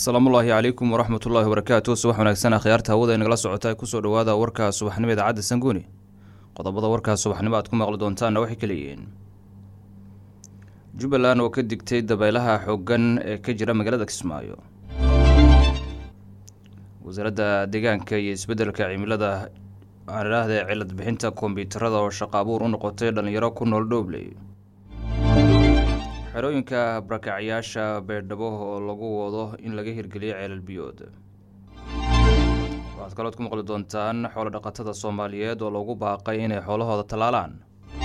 asalaamullaahi calaykum waraxmat ullaahi wabarakaatu subax wanaagsan akhyaarta hawada inagala socota kusoo dhowaada warka subaxnimo idaacadda sanguuni qodobada warkaa subaxnimo aad ku maqli doontaanna waxay ka leeyihiin jubbaland oo ka digtay dabaylaha xooggan ee ka jira magaalada kismaayo wasaaradda deegaanka iyo isbeddelka cimilada aanidhaahda cilad bixinta kombiyuutarada oo shaqo abuur u noqotay dhallinyaro ku nool dhoobley xerooyinka barakacyaasha beerdhabo oo lagu wado in laga hirgeliyo ceelal biyood waxaad kalood ku maqli doontaan xoolo dhaqatada soomaaliyeed oo lagu baaqay inay xoolahooda tallaalaan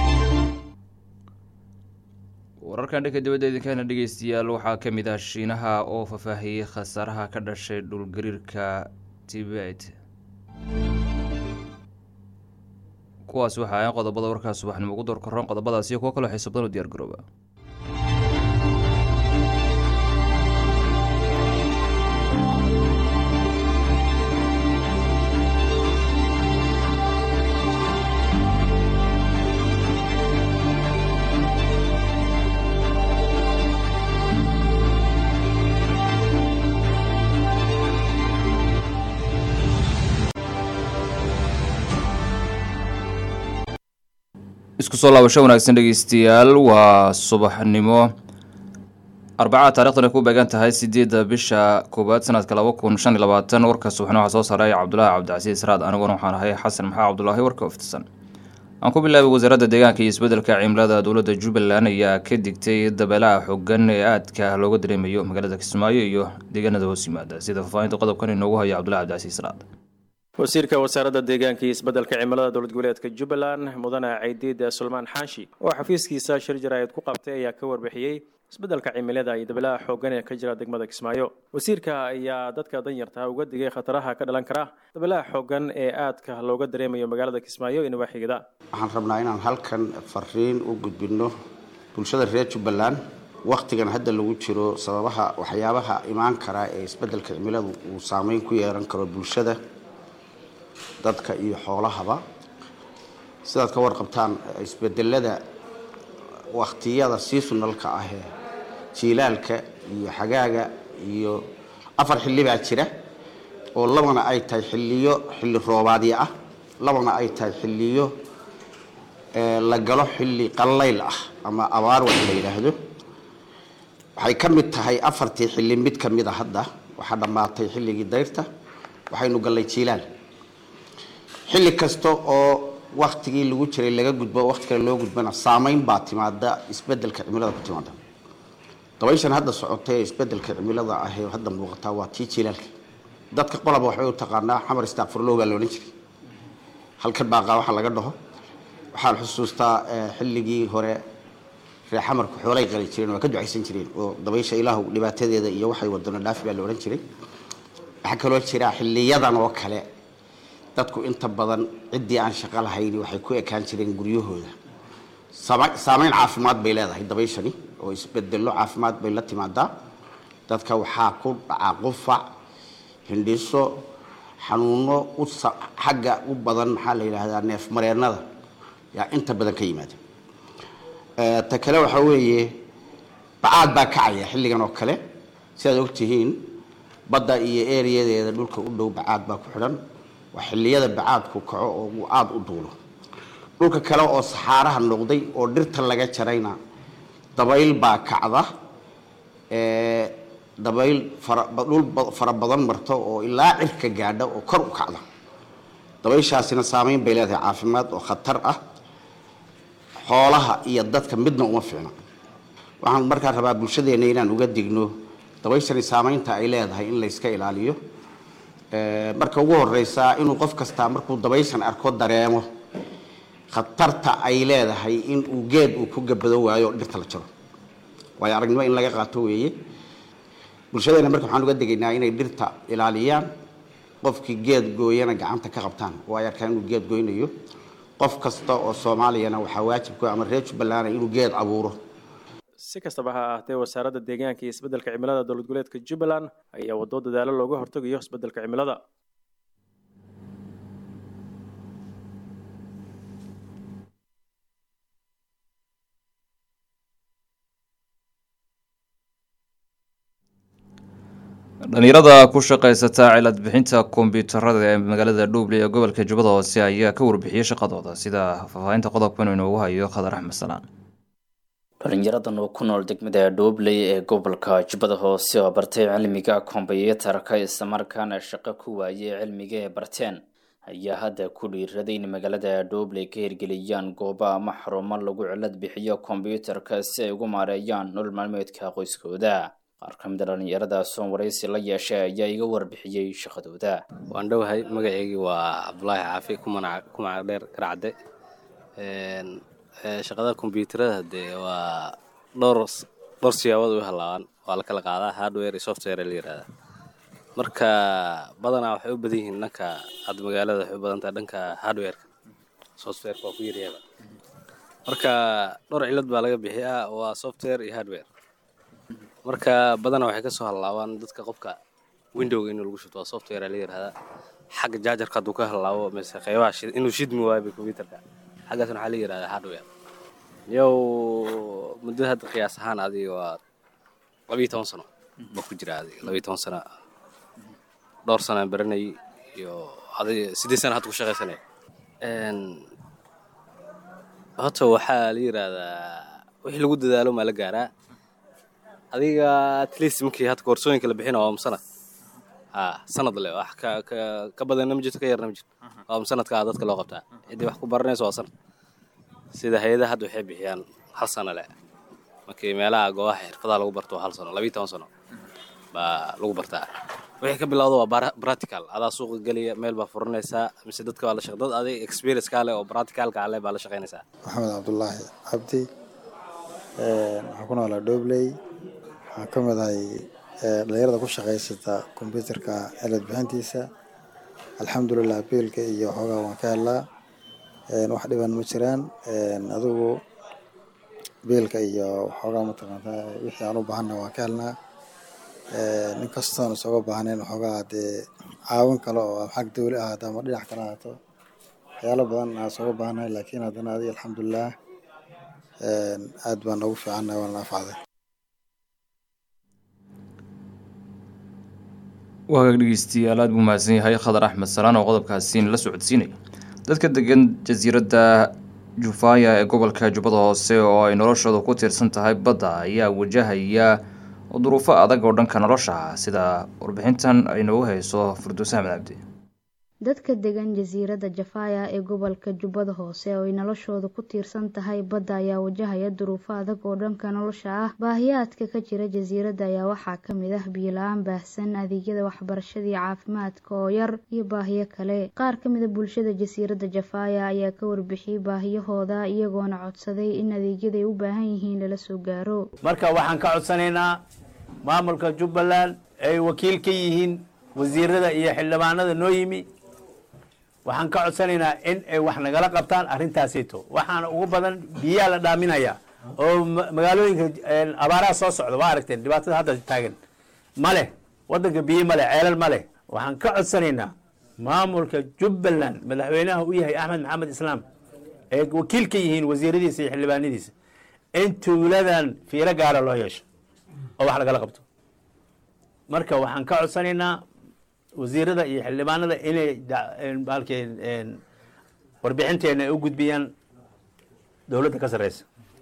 wararkan dhanka dibadda idinkaana dhegeystayaal waxaa ka mid ah shiinaha oo faahfaahiyey khasaaraha ka dhashay dhulgariirka tibet kuwaas waxa ayan qodobada warkaas subaxnimo ugu door koron qodobadaas iyo kuwo kaloo xiisa badan u diyaar garooba isku soo laabasho wanaagsan dhegeystayaal waa subaxnimo arbacada taarikhdan ay ku beegan tahay sideedda bisha koowaad sanadka laba kun shan iyo labaatan warka subaxnimo waxaa soo saaray cabdulaahi cabdicasiis raad aniguna waxaan ahay xasan maxaa cabdulaahi warka oftisan aan ku bilaabay wasaaradda deegaanka iyo isbeddelka cimilada dowladda jubbaland ayaa ka digtay dabeelaha xooggan ee aadka looga dareemayo magaalada kismaayo iyo deegaanada hoos yimaada sida faahfaahinta qodobkan inoogu haya cabdulahi cabdicasiis raad wasiirka wasaaradda deegaanka iyo isbeddelka cimilada dowlad goboleedka jubbaland mudane caydiid sulmaan xaashi oo xafiiskiisa shir jaraa'id ku qabtay ayaa ka warbixiyey isbeddelka cimilada iyo dabeelaha xooggan ee ka jira degmada kismaayo wasiirka ayaa dadka danyarta uga digay khataraha ka dhalan kara dabeelaha xooggan ee aadka looga dareemayo magaalada kismaayo iyo nawaaxigada waxaan rabnaa inaan halkan fariin u gudbinno bulshada reer jubbaland wakhtigan hadda lagu jiro sababaha waxyaabaha imaan kara ee isbeddelka cimiladu uu saameyn ku yeelan karo bulshada dadka iyo xoolahaba sidaad ka warqabtaan isbedelada wakhtiyada seasonalka ah ee jiilaalka iyo xagaaga iyo afar xilli baa jira oo labana ay tahay xilliyo xilli roobaadyo ah labana ay tahay xilliyo la galo xilli qallayl ah ama abaar wax la yidhaahdo waxay ka mid tahay afartii xilli mid ka mid a hadda waxaa dhammaatay xilligii dayrta waxaynu gallay jiilaal xilli kasta oo waktigii lagu jiray laga gudbo wakti kale loo gudbana saameyn baa timaada isbedelka cimilada ku timaada dabayshan hadda socotay ee isbedelka cimilada ah ee hadda muuqataa waa tii jilaalka dadka qolaba waxbay u taqaanaa xamar istaaqfurlow baa loodhan jiray halkan baaqaa waxa laga dhaho waxaan xusuustaa xilligii hore ree xamarku xoolay qali jireen waa ka ducaysan jireen oo dabaysha ilaahu dhibaatadeeda iyo waxay wadano dhaafi baa la odhan jiray waxaa kaloo jira xiliyadan oo kale dadku inta badan ciddii aan shaqo lahayni waxay ku ekaan jireen guryahooda saameyn caafimaad bay leedahay dabayshani oo isbedello caafimaad bay la timaadaa dadka waxaa ku dhacaa qufac hindhiso xanuuno xagga u badan maxaa la yidhaahdaa neef mareennada yaa inta badan ka yimaada ta kale waxaa weeye bacaad baa kacaya xilligan oo kale sidaad ogtihiin badda iyo ereyadeeda dhulka u dhow bacaad baa ku xidhan waa xilliyada bacaadku kaco oo uu aada u duulo dhulka kale oo saxaaraha noqday oo dhirta laga jarayna dabayl baa kacda dabayl dhul fara badan marto oo ilaa cirka gaadha oo kor u kacda dabayshaasina saameyn bay leedahay caafimaad oo khatar ah xoolaha iyo dadka midna uma fiicna waxaan markaa rabaa bulshadeena inaan uga digno dabayshani saameynta ay leedahay in layska ilaaliyo marka ugu horeysa inuu qof kastaa markuu dabayshan arko dareemo khatarta ay leedahay in uu geed uu ku gabado waayo dhirta la jaro waayo aragnimo in laga qaato weeye bulshadeena marka waxaan uga degaynaa inay dhirta ilaaliyaan qofkii geed gooyana gacanta ka qabtaan oo ay arkaan inuu geed goynayo qof kasta oo soomaaliyana waxaa waajibku ama reer jubbaland inuu geed abuuro si kastaba ha ahaatee wasaaradda deegaanka iyo isbeddelka cimilada dowlad goboleedka jubbaland ayaa waddo dadaalo looga hortegayo isbeddelka cimilada dhalinyarada ku shaqaysata cilad bixinta kombiyuutarada ee magaalada dhuuble ee gobolka jubbada hoose ayaa ka warbixiyey shaqadooda sida faahfaahinta qodobkan inoogu hayo khadar axmed salaan dhalinyaradan oo ku nool degmada dhuubley ee gobolka jubbada hoose oo bartay cilmiga kombiyuutarka islamarkaana shaqo ku waayey cilmiga ee barteen ayaa hadda ku dhiiraday in magaalada dhuubley ka hirgeliyaan goobo ama xarumo lagu cilad bixiyo kombiyuutarka si ay ugu maareeyaan nolol maalmeedka qoyskooda qaar ka mid a dhalinyaradaas oo waraysi la yeeshay ayaa iga warbixiyey shaqadooda waan dhowahay magaceygii waa cabdulaahi caafi kumagac dheer garcadde shaqada kombyuutarada dee waa dhowr dhowr siyaabood u halaabaan waa la kala qaadaa hardware iyo software la yihahda marka badanaa waxay u badan yihiin dhanka hadda magaalada waxay u badan tahay dhanka hardwareka softwareka waa ku yaryada marka dhowr cilad baa laga bixiyaa waa software iyo hardware marka badanaa waxay kasoo halaabaan dadka qofka windowga inuu lagu shubto waa software la yihahda xagga jaajarka hadduu ka halaabo mise qeybaha inuu shidmi waayo computerka xaggaasna waxaa la yihahdaa hardware yow muddo hadda qiyaas ahaan adiga waa labiiyo toban sano baa ku jira adiga labiiyo toban sano dhowr sanaan baranayay iyo adiga siddeed sana hadda ku shaqaysanaya horta waxaa la yidhaahdaa wixii lagu dadaalo maa la gaaraa adiga atleast markii hadda koorsooyinka la bixina waa sanad ha sanad le wax ka ka ka badanna ma jirto ka yarna ma jirto waa sanadkaa dadka loo qabtaa ciddii wax ku baranayso waa sanad sida hay-adaha hadda waxay bixiyaan hal sano le markii meelaha goobaha xirfadaha lagu barto waa hal sano labiiyo toban sano baa lagu bartaa wixii ka bilowda waa practical adaa suuqa geliya meel baa furanaysaa mise dadka waa la shaq dad adig experience kaa leh oo practicalka ale baa la shaqaynaysaa maxamed cabdulaahi cabdi waxaan ku noolaa dhobley waxaan ka mid ahay dhalinyarada ku shaqaysata kombyuutarka cilad bixintiisa alxamdulilah biilka iyo xoogaa waan ka helnaa wax dhiban ma jiraan adigu biilka iyo xoogaa mataqaanta wixii aan u baahanna waan ka helnaa nin kastoon isooga baahnayn waxoogaa dee caawin kale oo xag dawli ahaato ama dhinac kale ahaato waxyaalo badan aan isooga baahnahay laakiin haddana adiga alxamdulilah aad baan noogu fiicannahay waana naafacday waagaag dhegeystayaal aad buu mahadsan yahay khadar axmed salaan oo qodobkaasiin la socodsiinaya dadka degan jasiiradda jufaya ee gobolka jubbada hoose oo ay noloshooda ku tiirsan tahay badda ayaa wajahaya duruufo adag oo dhanka nolosha ah sida warbixintan ay noogu hayso furduus axmed cabdi dadka degan jasiiradda jafaya ee gobolka jubbada hoose oo ay noloshooda ku tiirsan tahay badda ayaa wajahaya duruufo adag oo dhanka nolosha ah baahiyaadka ka jira jasiiradda ayaa waxaa kamid ah biyo-la-aan baahsan adeegyada waxbarashada iyo caafimaadka oo yar iyo baahiyo kale qaar kamid a bulshada jasiiradda jafaya ayaa ka warbixiyey baahiyahooda iyagoona codsaday in adeegyada ay u baahan yihiin lala soo gaaro marka waxaan ka codsanaynaa maamulka jubbaland ay wakiil ka yihiin wasiirada iyo xildhibaanada noo yimi waxaan ka codsanaynaa in ay wax nagala qabtaan arrintaasito waxaana ugu badan biyaa la dhaaminaya oo magaalooyinka abaaraha soo socda waa aragteen dhibaatada hadda taagan ma leh wadanka biyo ma leh ceelal ma leh waxaan ka codsanaynaa maamulka jubbaland madaxweynaha u yahay axmed maxamed islaam ee wakiil ka yihiin wasiiradiisa iyo xildhibaanadiisa in tuuladan fiiro gaara loo yeesho oo wax lagala qabto marka waxaan ka codsanaynaa wasiirada iyo xildhibaanada inay baalkee warbixinteena ay u gudbiyaan dowladda ka sarreysa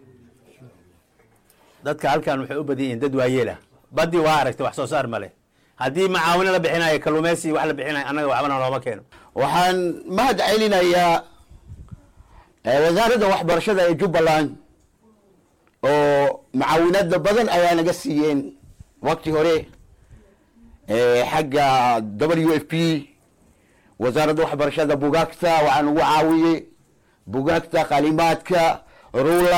dadka halkan waxay u badan yihiin dad waayeelah badii waa aragtay wax soo saar male haddii macaawino la bixinayo kalluumeysi wax la bixinayo annaga waxbana looma keeno waxaan mahad celinayaa wasaaradda waxbarashada ee jubbaland oo macaawinada badan ayaa naga siiyeen wakti hore xagga w f p wasaaradda waxbarashada bugaagta waxaa nagu caawiyey bugaagta qalimaadka rula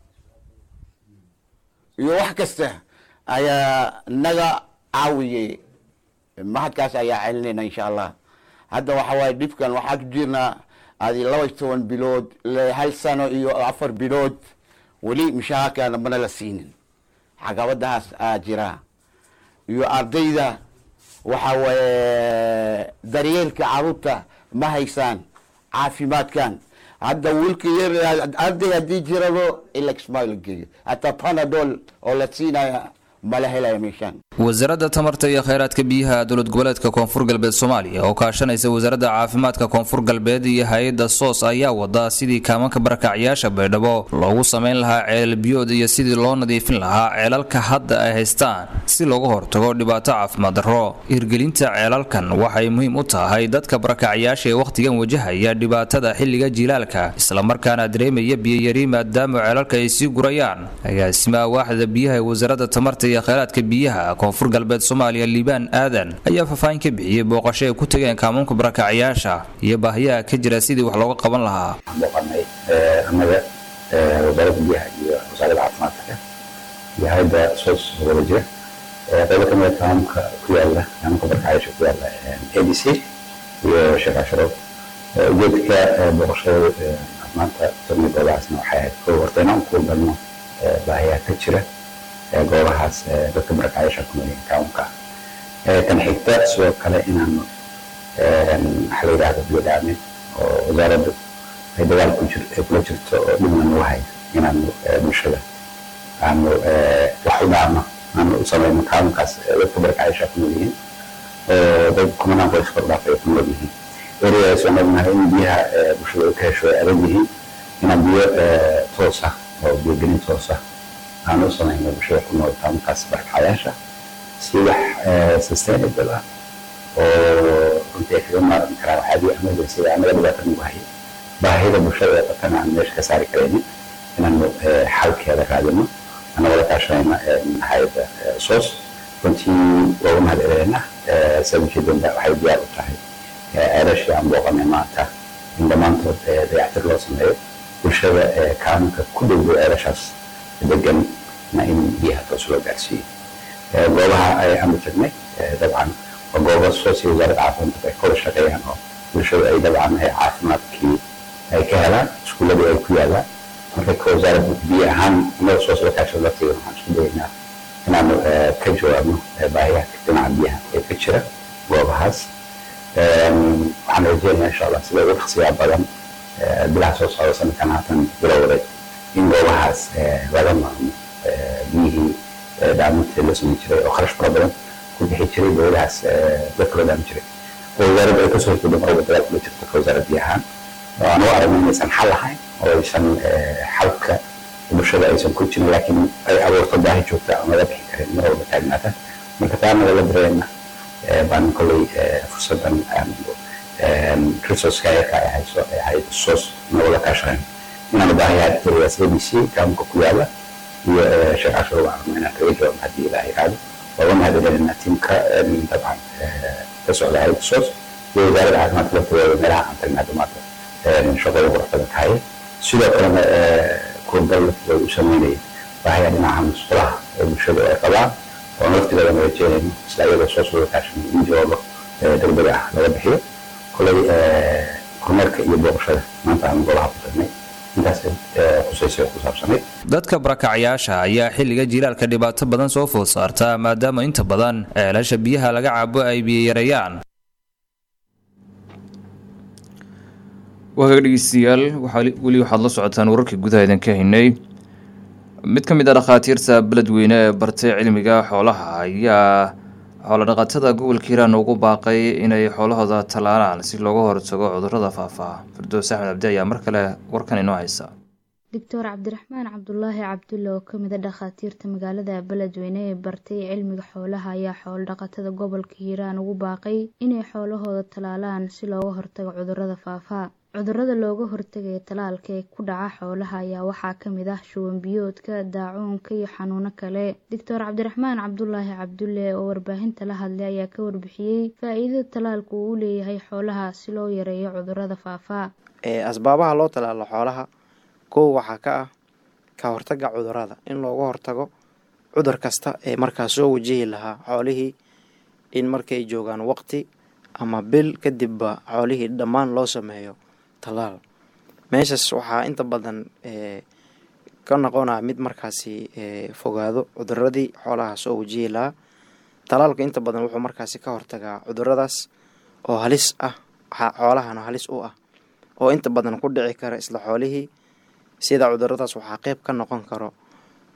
iyo wax kasta ayaa naga caawiyey mahadkaas ayaa celinayna insha allah hadda waxa waaye dhibkan waxaa ku jirnaa adi laba iyo toban bilood hal sano iyo afar bilood weli mishahaarkaana mana la siinin caqabadahaas aa jira iyo ardayda waxa waaye daryeelka caruurta ma haysaan caafimaadkan hadda wiilka yar arday haddii jirado ilaxma la geeyo hataa panadol oo la siinaya mala helayo meeshaan wasaaradda tamarta iyo kheyraadka biyaha dowlad goboleedka koonfur galbeed soomaaliya oo kaashanaysa wasaaradda caafimaadka koonfur galbeed iyo hay-adda soos ayaa wada sidii kaamanka barakacyaasha baydhabo loogu sameyn lahaa ceelal biyood iyo sidii loo nadiifin lahaa ceelalka hadda ay haystaan si looga hortago dhibaato caafimaad darro hirgelinta ceelalkan waxay muhiim u tahay dadka barakacyaasha ee wakhtigan wajahaya dhibaatada xilliga jilaalka islamarkaana dareemaya biyayari maadaama ceelalka ay sii gurayaan agaasimaha waaxda biyaha ee wasaaradda tamarta iyo kheyraadka biyaha koonfur galbeed soomaaliya liibaan aadan ayaa faahfaahin ka bixiyey booqasho ay ku tageen kaamuunka barakacyaasha iyo baahiyaha ka jira sidii wax looga qaban lahaa booqanay annaga wasaaradda biyaha iyo wasaaradda caafimaadka iyo hay-adda soos wada jira qaybo kamid a kaamuunka ku yaala kaamuunka barakacyaasha ku yaala a d c iyo sheekh casharood ujeedka booqashada maanta tagna goobahaasna waxay ahayd koo horta inaan ku galno baahiyaha ka jira goobahaas dadka barakacyaasha ku noolyihin kaamunka tan xigta sidoo kale inaanu waxa la yidhahdo biyo dhaamin oo wasaaraddu ay dagaal ku jir kula jirto oo dhibna nagu hayo inaanu bulshada aanu wax u dhaarno aanu u samayno kaamunkaas dadka barakacyaasha ku noolyihiin oo dad kumanaan qoys kor dhaaf ay ku nool yihiin ereyadaas waan ognahay in biyaha bulshada ay ka hesho ay adag yihiin inaan biyo toos ah oo biyogelin toos ah aan u samayno bulshada ku nool kaamunkaas barakacyaasha si wax sustainable ah oo runtii ay kaga maarmi karaan waxyaabihii emergency anaga dhibaata nagu hayay baahida bulshada ee qabtana aan meesha ka saari karaynin inaanu xalkeeda raadino ana wada kaashanayna hay-adda soos runtii waa u mahad celeyna sababkeedana waxay diyaar u tahay ceelashii aan booqanay maanta in dhammaantood dayactir loo sameeyo bulshada kaamunka ku dhowdow ceelashaas degan na in biyaha toos loo gaarsiiyo goobaha aanu tagnay dabcan waa gooba soos iyo wasaaradda caafimaadka ay kawada shaqeeyaan oo bulshada ay dabcan caafimaadkii ay ka helaan iskuuladii ay ku yaalaan marka ka wasaaradda biyo ahaan annaga soos la kaashada lafteeda waxaan isku dayaynaa inaanu ka jawaabno baahiyaha dhinaca biyaha ee ka jira goobahaas waxaan rajeynayaa insha allah sida ugu dhaqsiyaa badan bilaha soo socda sanadkan haatan bilowday in goobahaas laga maarmo biyihii dhaaminta loo samayn jiray oo kharash fara badan ku bixi jiray dowladahaas dadka loo dhaamin jiray oo wasaaradda ay kasoo horjeedo mar walba dagaal kula jirto ka wasaaradda biyahaan oo aan u aragno inaysan xal lahayn oo aysan xalka bulshada aysan ku jirin laakiin ay abuurto baahi joogta aan laga bixi karin mar walba taagnaata marka taana lala dareena baan kolley fursadan resourceka yarka ay hayso ay ahayd soos nagula kaashanayn inaanu baahiyaa ereygaas a b c kaamunka ku yaala iyo sheekh cashar waa arno inaan kaga jawaabno haddii ilaah yiraahdo waa mahad celinayna tiimka dabcan ka socda hayada soos iyo wasaaradda caafimaadka lafteeda meelaha aan tagnaa dhamaadka shaqada quruxbadan tahay sidoo kalena kurbal lafteeda u sameynaya baahiyaa dhinaca musqulaha ee bulshada ay qabaan oo lafteeda aan rajeynayno isla iyadoo soos wada kaashanay in jawaabo degdeg ah laga bixiyo koley kormeerka iyo booqashada maanta aan golaha ku tagnay dadka barakacyaasha ayaa xilliga jilaalka dhibaato badan soo food saarta maadaama inta badan ceelasha biyaha laga cabo ay biyoyareeyaan waagaga dhegeystayaal weli waxaad la socotaan wararkii gudaha idinka haynay mid ka mid a dhakhaatiirta beledweyne ee bartay cilmiga xoolaha ayaa xoolodhaqatada gobolka hiiraan ugu baaqay inay xoolahooda tallaalaan si looga hortago cudurrada faafaa firdoos axmed cabdi ayaa mar kale warkan inoo haysa doctor cabdiraxmaan cabdulaahi cabdulle oo kamid a dhakhaatiirta magaalada beledweyne ee bartay cilmiga xoolaha ayaa xoolodhaqatada gobolka hiiraan ugu baaqay inay xoolahooda tallaalaan si looga hortago cudurrada faafaa cudurrada looga hortagaya tallaalka ee ku dhaca xoolaha ayaa waxaa kamid ah shuban biyoodka daacuunka iyo xanuuno kale doctor cabdiraxmaan cabdulaahi cabdulle oo warbaahinta la hadlay ayaa ka warbixiyey faa-iidada tallaalku uu u leeyahay xoolaha si loo yareeyo cudurrada faafaa asbaabaha loo tallaalo xoolaha kow waxaa ka ah ka hortaga cudurrada in looga hortago cudur kasta ee markaas soo wajihi lahaa xoolihii in markay joogaan waqti ama bil kadibba xoolihii dhammaan loo sameeyo talaal meeshaas waxaa inta badan ka noqonaa mid markaasi fogaado cuduradii xoolaha soo wajihi lahaa talaalka inta badan wuxuu markaasi ka hortagaa cuduradaas oo halis ah xoolahana halis u ah oo inta badan ku dhici kara isla xoolihii sida cuduradaas waxaa qeyb ka noqon karo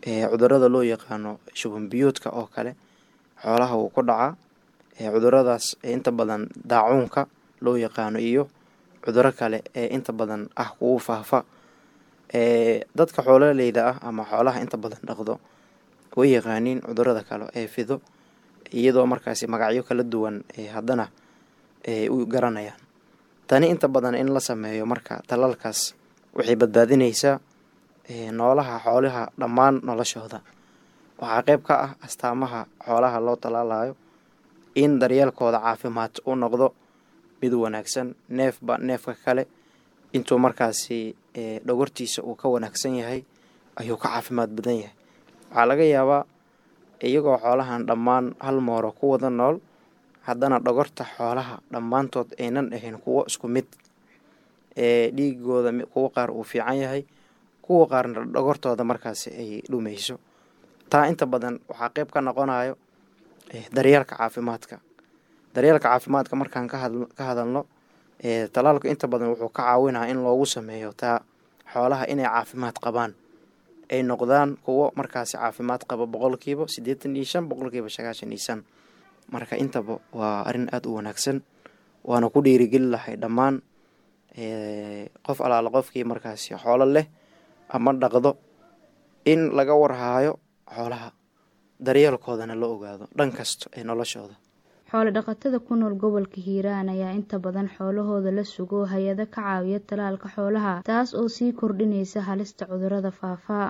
cudurada loo yaqaano shuban biyuudka oo kale xoolaha wuu ku dhacaa cuduradaas inta badan daacuunka loo yaqaano iyo cuduro kale ee inta badan ah kugu faafa dadka xoololeyda ah ama xoolaha inta badan dhaqdo way yaqaaniin cudurada kale ee fido iyadoo markaasi magacyo kala duwan haddana u garanayaan tani inta badan in la sameeyo marka talaalkaas waxay badbaadineysaa noolaha xoolaha dhammaan noloshooda waxaa qeyb ka ah astaamaha xoolaha loo talaalayo in daryeelkooda caafimaad u noqdo mid wanaagsan neefba neefka kale intuu markaasi dhogortiisa uu ka wanaagsan yahay ayuu ka caafimaad badan yahay waxaa laga yaabaa iyagoo xoolahan dhammaan hal mooro ku wada nool haddana dhogorta xoolaha dhammaantood aynan ahayn kuwo isku mid ee dhiigooda kuwo qaar uu fiican yahay kuwa qaarna dhogortooda markaasi ay dhumeyso taa inta badan waxaa qeyb ka noqonayo daryeelka caafimaadka daryeelka caafimaadka markaan ka hadalno talaalku inta badan wuxuu ka caawinaa in loogu sameeyo taa xoolaha inay caafimaad qabaan ay noqdaan kuwo markaasi caafimaad qaba boqolkiiba siddeetan iyo shan boqolkiiba sagaashan iyo shan marka intaba waa arrin aada u wanaagsan waana ku dhiirigeli lahay dhammaan qof alaala qofkii markaasi xoolo leh ama dhaqdo in laga warhaayo xoolaha daryeelkoodana la ogaado dhan kasta ee noloshooda xoolo dhaqatada ku nool gobolka hiiraan ayaa inta badan xoolahooda la sugo hay-ado ka caawiya talaalka xoolaha taas oo sii kordhinaysa halista cudurada faafaa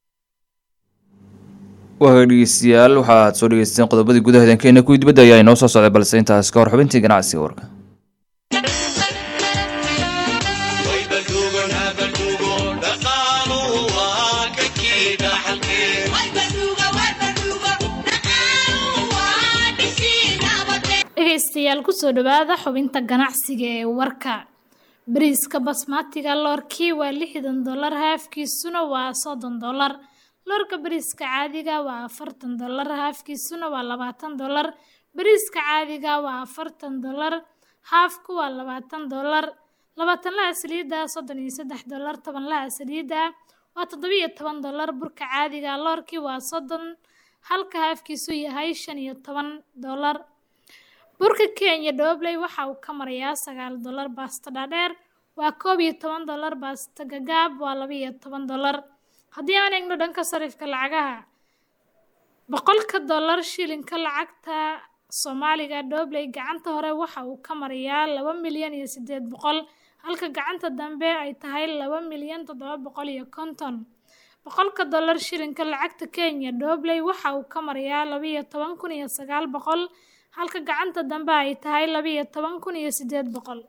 waa dhegeystayaal waxaad soo dhegeysteen qodobadii gudaha idankeena kuwii dibadda ayaa inoo soo socday balse intaas ka hor xubintii ganacsiga warka dhegeystayaal kusoo dhawaada xubinta ganacsiga ee warka bariiska basmatiga loorkii waa lixdan dollar haafkiisuna waa soddon dollar loorka bariiska caadiga waa afartan dollar haafkiisuna waa labaatan dollar bariiska caadiga waa afartan dollar haafku waa labaatan dollar labaatanlaha saliidda soddon iyo saddex dollar tobanlaha saliidda waa toddobiyo toban dollar burka caadiga loorkii waa soddon halka haafkiisu yahay shan iyo toban dollar burka kenya dhobley waxa uu ka marayaa sagaal dollar baasta dhaadheer waa koob iyo toban dollar baasta gagaab waa laba iyo toban dollar haddii aan eegno dhanka sarifka lacagaha boqolka dollar shilinka lacagta soomaaliga dhobley gacanta hore waxa uu ka marayaa laba milyan iyo siddeed boqol halka gacanta dambe ay tahay laba milyan toddoba boqol iyo konton boqolka dollar shilinka lacagta kenya dhobley waxa uu ka marayaa laba iyo toban kun iyo sagaal boqol halka gacanta dambe ay tahay laba iyo toban kun iyo siddeed boqol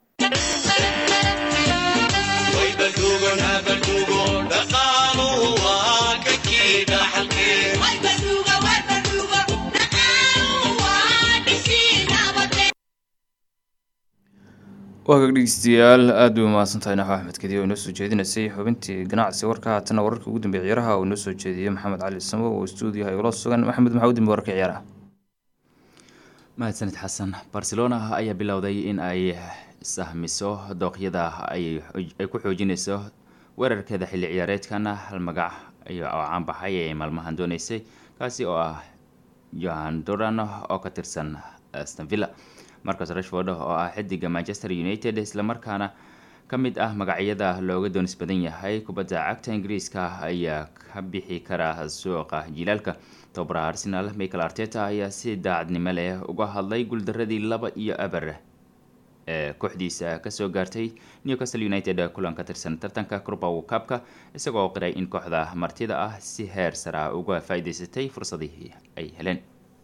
waagaag dhegeystayaal aada bay umahadsantahay naxo axmed kediya oo inoo soo jeedinaysay xubintii ganacsi warka haatana wararka ugu dambeeya ciyaaraha oo inoo soo jeediyey maxamed cali samo oo stuudiyaha igula sugan maxamed maxaa u dambe wararka ciyaaraha mahadsanid xasan barcelona ayaa bilowday in ay sahmiso dooqyada ay ku xoojinayso weerarkeeda xilli ciyaareedkan hal magac oo caanbaxay ee maalmahan dooneysay kaasi oo ah johan doran oo ka tirsan stanvilla marcus rashford oo ah xidiga manchester united islamarkaana ka mid ah magacyada looga doonis badan yahay kubadda cagta ingiriiska ayaa ka bixi kara suuqa jilaalka tobabaraha arsenal michael arteta ayaa si daacadnimo leh uga hadlay guuldaradii laba iyo aber ee kooxdiisa kasoo gaartay newcastle united kulan ka tirsan tartanka crubow cupka isagoo qiray in kooxda martida ah si heer sara uga faa-iideysatay fursadihii ay heleen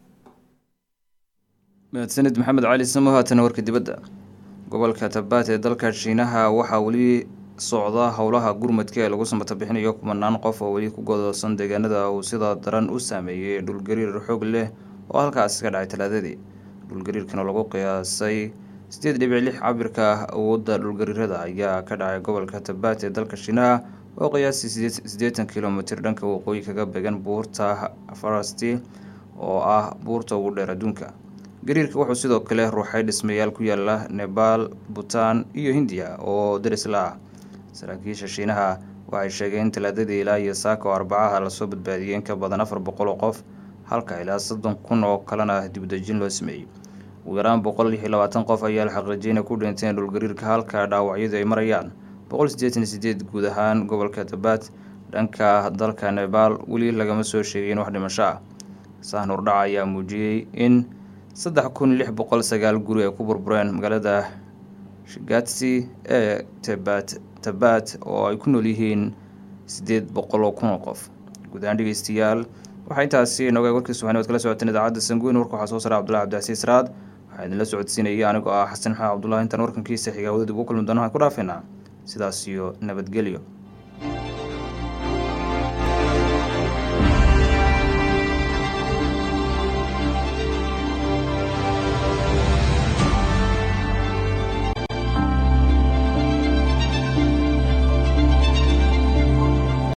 mahadsanid maxamed cali samo haatana warka dibadda gobolka tabaat ee dalka shiinaha waxaa weli socda howlaha gurmadka ee lagu samata bixinayo kumanaan qof oo weli ku godoosan deegaanada uu sida daran u saameeyey dhulgariir xoog leh oo halkaasi ka dhacay talaadadii dhulgariirkana lagu qiyaasay sideed dhibic lix cabirka awoodda dhulgariirada ayaa ka dhacay gobolka tabaat ee dalka shiinaha oo qiyaasii siddeetan kilomitir dhanka waqooyi kaga beegan buurta farasti oo ah buurta ugu dheer adduunka gariirka wuxuu sidoo kale ruuxay dhismayaal ku yaala nebaal butaan iyo hindiya oo darisla ah saraakiisha shiinaha waxay sheegeen in talaadadii ilaa iyo saaka oo arbacaha lasoo badbaadiyey in ka badan afar boqol oo qof halka ilaa soddon kun oo kalena dibdejin loo sameeyey ugu yaraan boqol iyo labaatan qof ayaa la xaqiijiyay inay ku dhinteen dhulgariirka halka dhaawacyadu ay marayaan boqol siddeetan iyo sideed guud ahaan gobolka tabaad dhanka dalka nebaal weli lagama soo sheegayn wax dhimasho ah sahan hordhaca ayaa muujiyey in saddex kun lix boqol sagaal guri ay ku burbureen magaalada shigatsi ee tabat tabaad oo ay ku nool yihiin siddeed boqol oo kun oo qof guud ahaan dhegeystayaal waxaa intaasi inooga warkiis waxaanad kala socoteen idaacadda sanguyn warka waxaa soo saray cabdullahi cabdicasiis raad waxaa idinla socodsiinaya anigoo ah xasan maxamed cabdullahi intaan warkankiisa xigaa wadadib ugu kulmi doona waxaan ku dhaafeynaa sidaas iyo nabadgelyo